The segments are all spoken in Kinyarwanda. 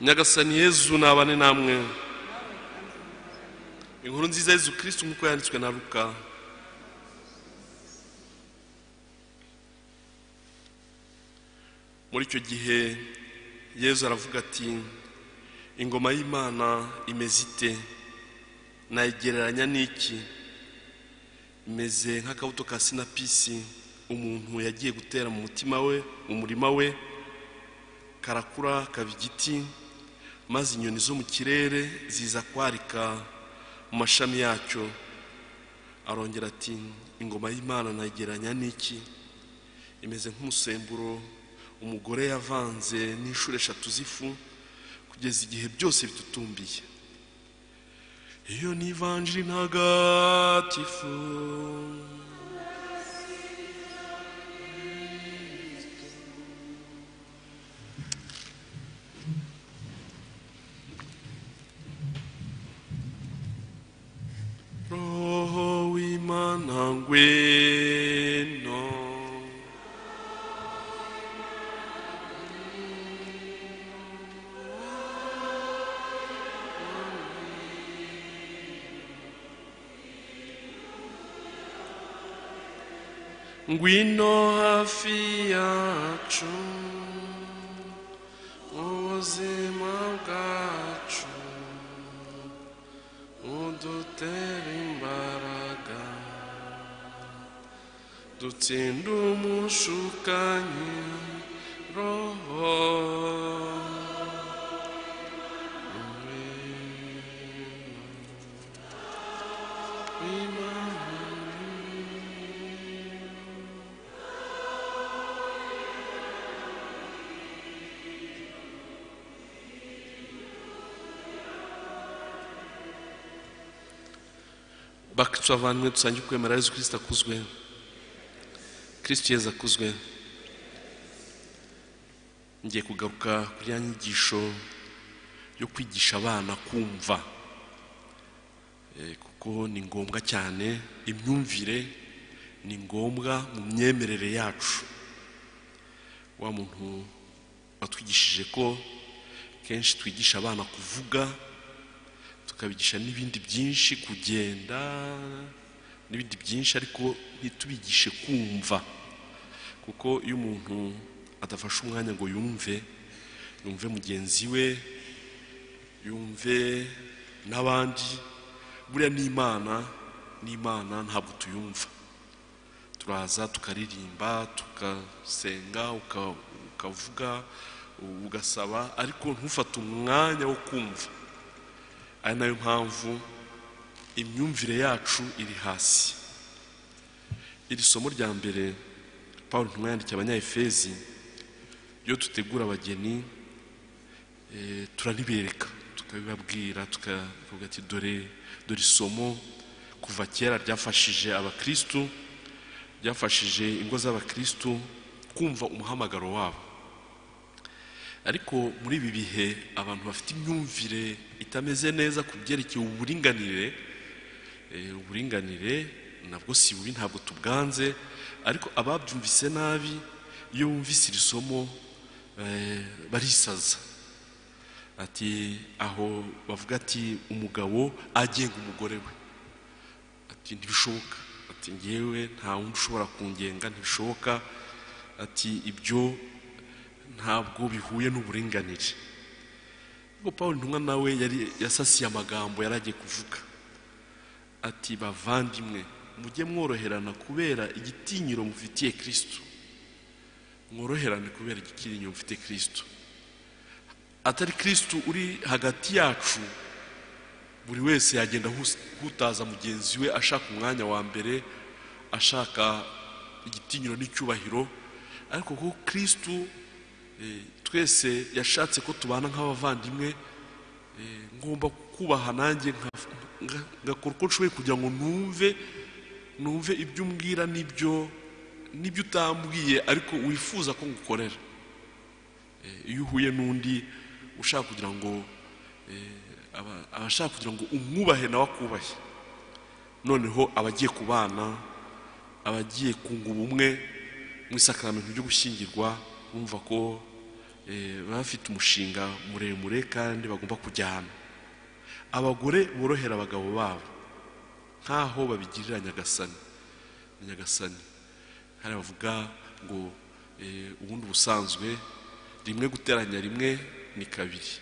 nyagasani yezu nabane namwe inkuru nziza yezu kirisitu nk'uko yanditswe na ruka muri icyo gihe yezu aravuga ati ingoma y'imana imeze ite nayigereranya n'iki imeze nk'akabuto ka sinapisi umuntu yagiye gutera mu mutima we mu murima we karakura kaba igiti maze inyoni zo mu kirere ziza kwarika mu mashami yacyo arongera ati ingoma y'imana nayigereranya n'iki imeze nk'umusemburo umugore yavanze n'inshuro eshatu z'ifu kugeza igihe byose bitutumbiye iyo ni ivanjiri ntagatifu roho w'imana ngwino ngwino hafi yacu ubuzima bwacu udutera imbaraga dutsinda umushukanyi roho Imana bakicu abavandimwe dusange ukwemera yezu kirisita akuzwe kirisiti yezu akuzwe ngiye kugaruka kuri ya nyigisho yo kwigisha abana kumva Eh, kuko ni ngombwa cyane imyumvire ni ngombwa mu myemerere yacu wa muntu watwigishije ko kenshi twigisha abana kuvuga tukabigisha n'ibindi byinshi kugenda n'ibindi byinshi ariko ntitubigishe kumva kuko iyo umuntu adafashe umwanya ngo yumve yumve mugenzi we yumve n'abandi buriya n'imana n'imana ntabwo tuyumva turaza tukaririmba tugasenga uka- ukavuga ugasaba ariko ntufate umwanya wo kumva ari nayo mpamvu imyumvire yacu iri hasi iri somo rya mbere paul ntumwa yandikiye abanyayefezi iyo dutegura abageni eh, turaribereka tukabibabwira tukavuga ati dore dore isomo kuva kera ryafashije abakristu ryafashije ingo z'abakristu kumva umuhamagaro wabo ariko muri ibi bihe abantu bafite imyumvire itameze neza ku byerekeye uburinganire eh, uburinganire nabwo si bubi ntabwo tubwanze ariko ababyumvise nabi iyo bumvise iri somo eh, barisaza ati aho bavuga ati umugabo agenga umugore we ati ntibishoboka ati ngewe nta wundi ushobora kungenga ntibishoboka ati ibyo ntabwo bihuye n'uburinganire ubwo paul ntumwa nawe yari yasasiye amagambo yari agiye kuvuga ati bavandimwe mujye mworoherana kubera igitinyiro mufitiye kristo mworoherane kubera igitinyiro mufitiye kristo atari kristo uri hagati yacu buri wese yagenda hus- hutaza mugenzi we ashaka umwanya wa mbere ashaka igitinyiro n'icyubahiro ariko kuko kristo Eh, twese yashatse ko tubana nk'abavandimwe eh, ngomba kubaha nanjye nka- nga- ngakora uko nshoboye kugira ngo numve numve ibyo umbwira n'ibyo n'ibyo utambwiye ariko wifuza ko ngukorera Eh, iyo uhuye n'undi ushaka kugira ngo eh, aba- abashaka kugira ngo umwubahe nawe akubahe noneho abagiye kubana abagiye kunga ubumwe mu isakaramentu ryo gushyingirwa bumva ko eh, baba bafite umushinga muremure kandi bagomba kujyana abagore borohera abagabo babo nkaho babigirira nyagasani nyagasani hari abavuga ngo eh, ubundi ubusanzwe rimwe guteranya rimwe ni kabiri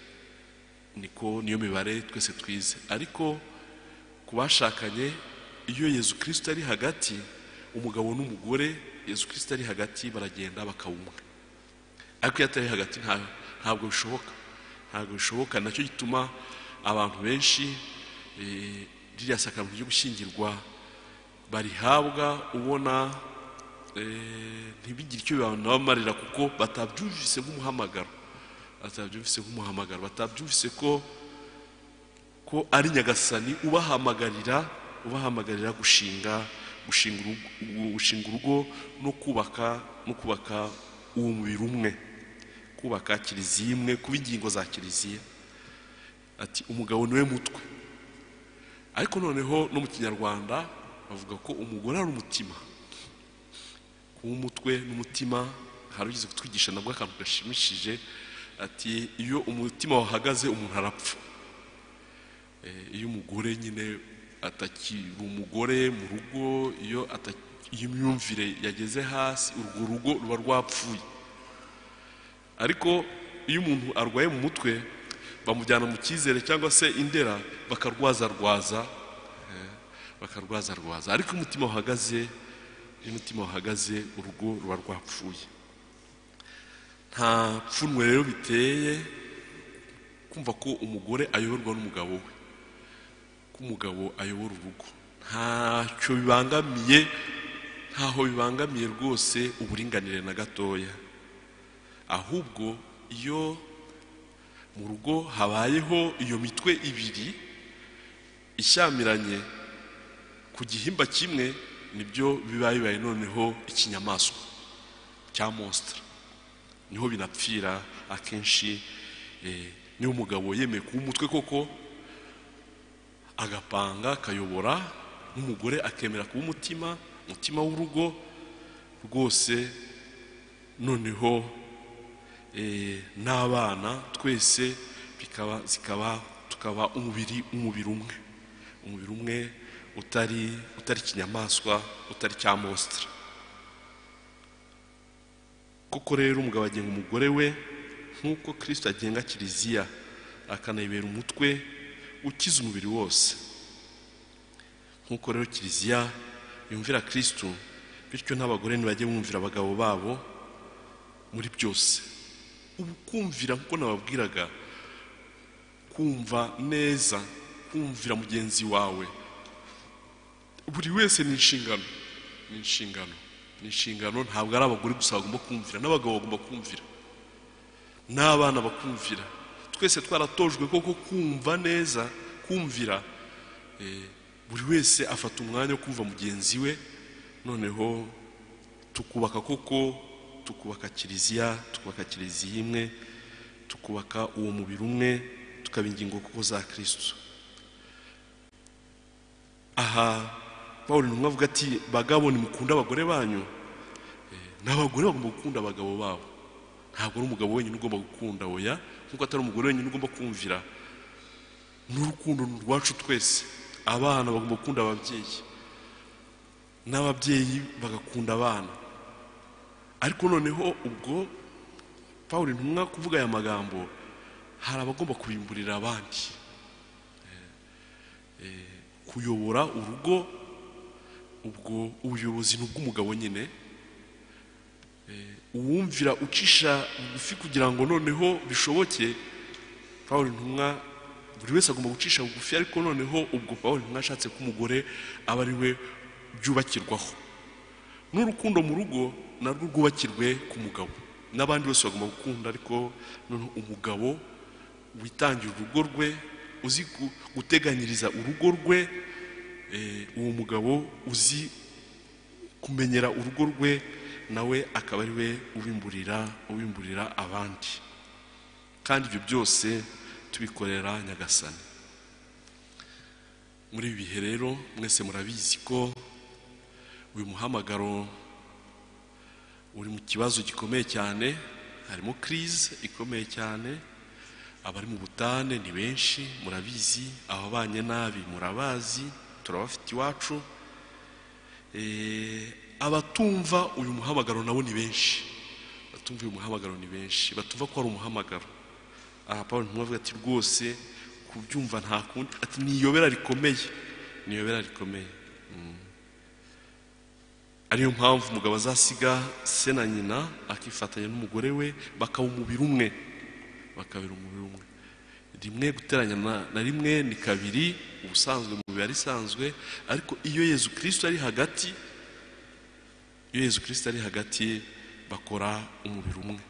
niko niyo mibare twese twize ariko ku bashakanye iyo yezu kirisita ari hagati umugabo n'umugore yezu kirisita ari hagati baragenda bakaba umwe ariko iyo atari hagati nta- ntabwo bishoboka ntabwo bishoboka nacyo gituma abantu benshi eh, ririya sakramento ryo gushyingirwa barihabwa ubona eh, ntibigire icyo banabamarira kuko batabyumvise nk'umuhamagaro batabyumvise nk'umuhamagaro batabyumvise ko ko ari nyagasani ubahamagarira ubahamagarira gushinga gushinga urugo- gushinga urugo no kubaka no kubaka uwo mubiri umwe kubaka kiliziya imwe kuba ingingo za kiliziya ati umugabo niwe mutwe ariko noneho no mu kinyarwanda bavuga ko umugore ari umutima kuba umutwe n'umutima hari ugeze kutwigisha nabwo akantu gashimishije ati iyo umutima wahagaze umuntu arapfa Eh, iyo umugore nyine atakiri umugore mu rugo iyo ata- iyo imyumvire yageze hasi urwo rugo ruba rwapfuye ariko iyo umuntu arwaye mu mutwe bamujyana mu cyizere cyangwa se indera bakarwazarwaza eh, bakarwazarwaza ariko iyo umutima wahagaze iyo umutima wahagaze urugo ruba rwapfuye nta pfunwe rero biteye kumva ko umugore ayoborwa n'umugabo we ko umugabo ayobora urugo ntacyo bibangamiye ntaho bibangamiye rwose uburinganire na gatoya ahubwo iyo mu rugo habayeho iyo mitwe ibiri ishyamiranye ku gihimba kimwe nibyo biba bibaye noneho ikinyamaswa cya monsitara niho binapfira akenshi eh, niyo umugabo yemeye kuba umutwe koko agapanga akayobora n'umugore akemera kuba umutima umutima w'urugo rwose noneho eh, n'abana twese bikaba zikaba tukaba umubiri umubiri umwe umubiri umwe utari utari kinyamaswa utari cya monsitara koko rero umugabo agenga umugore we nk'uko kirisito agenga kiliziya akanayibera umutwe ukiza umubiri wose nk'uko rero kiliziya yumvira kirisito bityo n'abagore ntibajye bumvira abagabo babo muri byose ubu kumvira nk'uko nababwiraga kumva neza kumvira mugenzi wawe buri wese ni inshingano ni inshingano ni inshingano ntabwo ari abagore gusa bagomba kumvira n'abagabo bagomba kumvira n'abana bakumvira twese twaratojwe koko kumva neza kumvira Eh, buri wese afata umwanya wo kumva mugenzi we noneho tukubaka koko tukubaka kiliziya tukubaka kiliziya imwe tukubaka uwo mubiri umwe tukaba ingingo koko za kirisito aha pawulo intumwa avuga ati bagabo nimukunde abagore banyu Eh, n'abagore bagomba gukunda abagabo babo ntabwo ari umugabo wenyine ugomba gukunda oya nk'uko atari umugore wenyine ugomba kumvira n'urukundo ni urwacu twese abana bagomba gukunda ababyeyi n'ababyeyi bagakunda abana ariko noneho ubwo pawulo intumwa kuvuga aya magambo hari abagomba kubimburira abandi Eh, eh, kuyobora urugo ubwo ubuyobozi ni ubw'umugabo nyine Eh, uwumvira ucisha bugufi kugira ngo noneho bishoboke paul ntumwa buri wese agomba gucisha bugufi ariko noneho ubwo paul ntumwa ashatse ko umugore aba ari we byubakirwaho n'urukundo mu rugo narwo rwubakirwe ku mugabo n'abandi bose bagomba gukunda ariko noneho umugabo witangira urugo rwe uzi gu- guteganyiriza urugo rwe eh, uwo mugabo uzi kumenyera urugo rwe nawe akaba ari we ubimburira ubimburira abandi kandi ibyo byose tubikorera nyagasani muri ibi bihe rero mwese murabizi ko uyu muhamagaro uri mu kibazo gikomeye cyane harimo kirize ikomeye cyane abari mu butane ni benshi murabizi ababanye nabi murabazi turabafite iwacu Eh, abatumva uyu muhamagaro nabo ni benshi batumva uyu muhamagaro ni benshi batumva ko ari umuhamagaro aha paul ntubavuga ati rwose kubyumva nta kundi ati niyobera rikomeye niyobera rikomeye Mm. ariyo mpamvu umugabo azasiga se na nyina akifatanya n'umugore we bakaba umubiri umwe bakabera umubiri umwe rimwe guteranya na, na rimwe ni kabiri ubusanzwe mu biba risanzwe ariko iyo yezu kirisito ari hagati iyo yezu kirisito ari hagati bakora umubiri umwe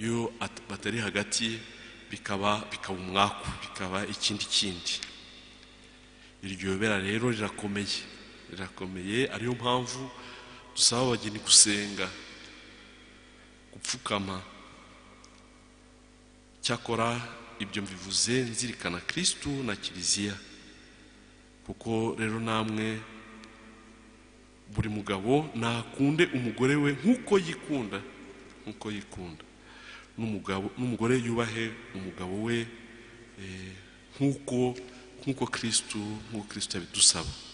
iyo at- batari hagati bikaba bikaba umwaku bikaba ikindi kindi iryo yobera rero rirakomeye rirakomeye ariyo mpamvu dusaba abageni gusenga gupfukama cyakora ibyo mbivuze nzirikana kirisitu na kiliziya kuko rero namwe buri mugabo nakunde umugore we nk'uko yikunda nk'uko yikunda n'umugabo n'umugore yubahe umugabo we eh, nk'uko nk'uko kirisitu nk'uko kirisitu yabidusaba